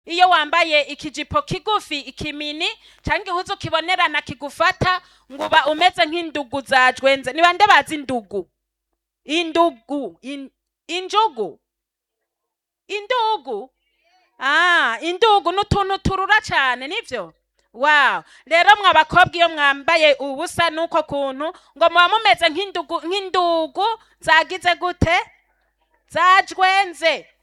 iyo wambaye ikijipo kigufi ikimini cyangwa igihuzu kibonerana kigufata ngo uba umeze nk'indugu zajwenze ni bande bazi indugu indugu in, injugu indugu ah indugu n'utuntu turura cyane nivyo wow rero mwa bakobwa iyo mwambaye ubusa nuko kuntu ngo muba mumeze nk'indugu nk'indugu zagize gute zajwenze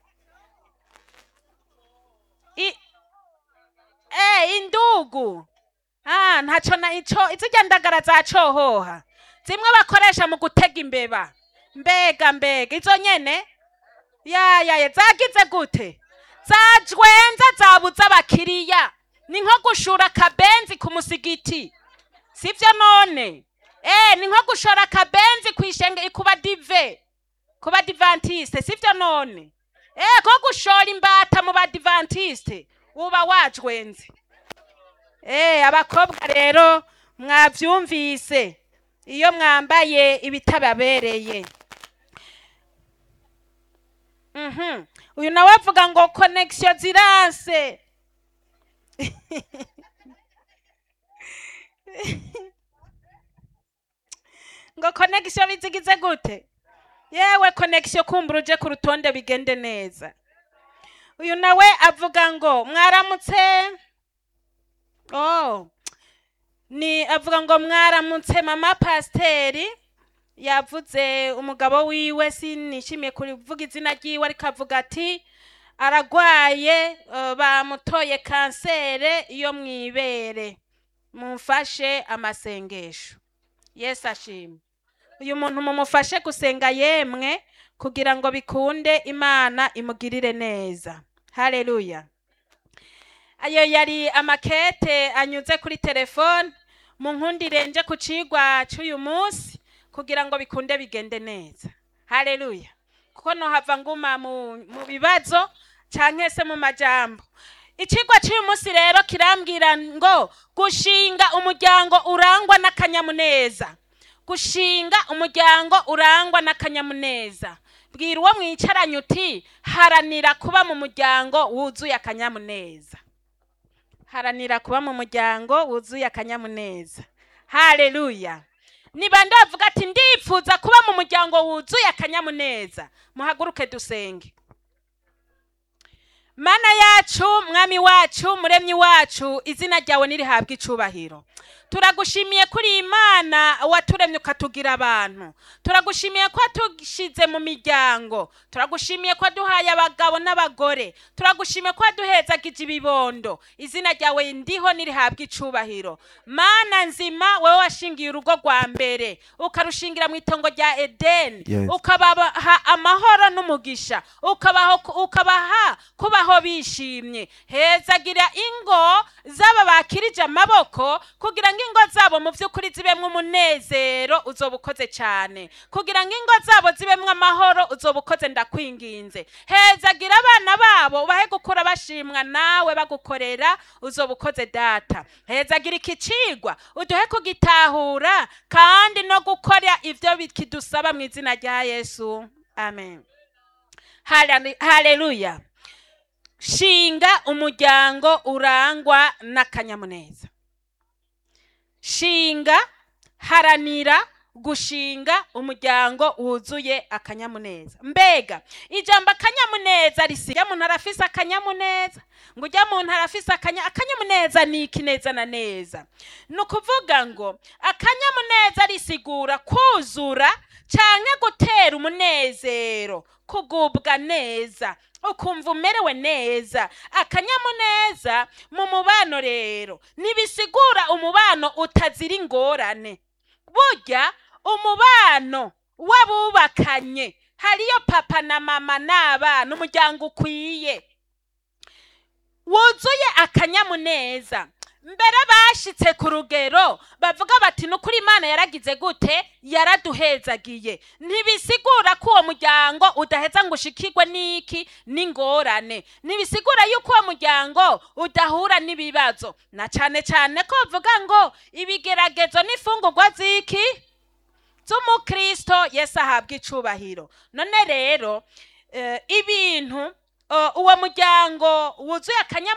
I, eh indugu ah ntaco na ico izirya ndagara zacohoha zimwe bakoresha mu gutega imbeba mbega mbega izo nyene ya ya ya zagize gute zajwenze zabuze abakiriya ni nko gushura akabenzi ku musigiti sivyo none eh ni nko gushora akabenzi kwishenge kuba dive kuba divantiste sivyo none eh ko gushora imbata mu badivantiste uba wajwenze eh abakobwa rero mwavyumvise iyo mwambaye ibitababereye Mhm. uyu nawe avuga ngo connection ziranse ngo connection bizigize gute yewe connection kumbura uje ku rutonde bigende neza uyu nawe avuga ngo mwaramutse oh ni avuga ngo mwaramutse mama pasiteri yavuze umugabo wiwe sinishimiye kuvuga izina ryiwe ariko avuga ati aragwaye eh, bamutoye kansere yo mu ibere mumfashe amasengesho yesu ashimwe uyu muntu mumufashe gusenga yemwe kugira ngo bikunde imana imugirire neza haleluya ayo yari amakete anyuze kuri telefone mu nkundire nje ku cigwa c'uyu munsi kugira ngo bikunde bigende neza haleluya kuko nohava nguma mu, mu bibazo canke se mu majambo icigwa c'uyu munsi rero kirambwira ngo gushinga umuryango urangwa n'akanyamuneza gushinga umuryango urangwa n'akanyamuneza bwira uwo mwicaranye uti haranira kuba mu muryango wuzuye akanyamuneza haranira kuba mu muryango wuzuye akanyamuneza haleluya ni bande bavuga ati ndifuza kuba mu muryango wuzuye akanyamuneza muhaguruke dusenge mana yacu mwami wacu muremyi wacu izina ryawe nirihabwa icubahiro turagushimiye kuri imana waturemye ukatugira abantu turagushimiye ko watushize mu miryango turagushimiye ko waduhaye abagabo n'abagore turagushimiye ko waduhezagije ibibondo izina ryawe ndiho nirihabwa icubahiro mana nzima wowe washingiye urugo rwa mbere ukarushingira mu itongo rya edeni Yes. ukabaha amahoro n'umugisha ukabaho ukabaha kubaho bishimye hezagira ingo z'aba bakirije amaboko kugira ngo ingo zabo mu by'ukuri zibemwo umunezero uzoba ukoze cyane kugira ngo ingo zabo zibemwo amahoro uzoba ukoze ndakwinginze hezagira abana babo ubahe gukura bashimwa nawe bagukorera uzoba ukoze data hezagira iki cigwa uduhe kugitahura kandi no gukora ibyo bikidusaba mu izina rya yesu amen Hallelu- haleluya shinga umuryango urangwa n'akanyamuneza shinga haranira gushinga umuryango wuzuye akanyamuneza mbega ijambo akanyamuneza risiga muntu arafise akanyamuneza ngo ujya muntu arafise akanya akanyamuneza ni iki neza na neza ni ukuvuga ngo akanyamuneza risigura kuzura canke gutera umunezero kugubwa neza ukumva umerewe neza akanyamuneza mu mubano rero ntibisigura umubano utazira ingorane burya umubano w'abubakanye hariyo papa na mama n'abana umuryango ukwiye wuzuye akanyamuneza mbere bashitse ku rugero bavuga bati nukuri imana yaragize gute yaraduhezagiye ntibisigura ko uwo muryango udaheza ngo ushikirwe n'iki n'ingorane ntibisigura yuko uwo muryango udahura n'ibibazo na cane cane ko bavuga ngo ibigeragezo n'imfungurwa z'iki z'umukristo yesu ahabwa icubahiro none rero eh, ibintu uh, uwo muryango wuzuye akanyamuneza